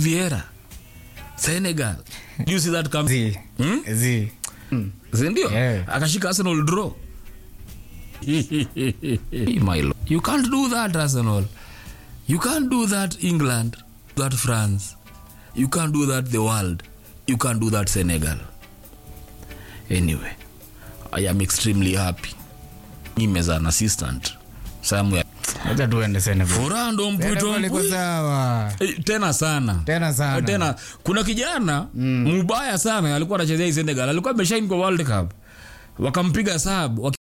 Vieira Senegal you see that come zi Hmm? zi sindio Yeah. akashika arsenal draw My lord. you can't do that arsenal you can't do that england that france you can't do that the world you can't do that senegal anyway i am extremely happy mimi as an assistant somewhere acha tuende Senegal furaha ndo mpwito Senegal iko mpwi. sawa Eh, tena sana tena sana tena kuna kijana mm. mubaya sana alikuwa anachezea hii senegal alikuwa ameshain kwa world cup wakampiga sab